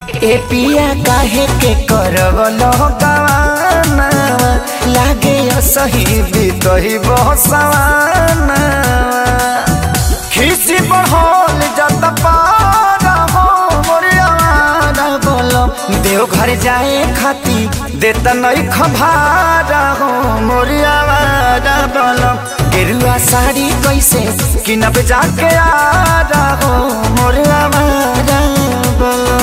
ए पिया काहे के करवलो गवाना लागे सही बीतही बसवाना खिसी बढ़ल जत पारा हो मोरियाना बोलो देव घर जाए खाती देत नहीं खभारा हो मोरियाना बोलो गेरुआ साड़ी कैसे किनब जाके आ रहो मोरियाना बोलो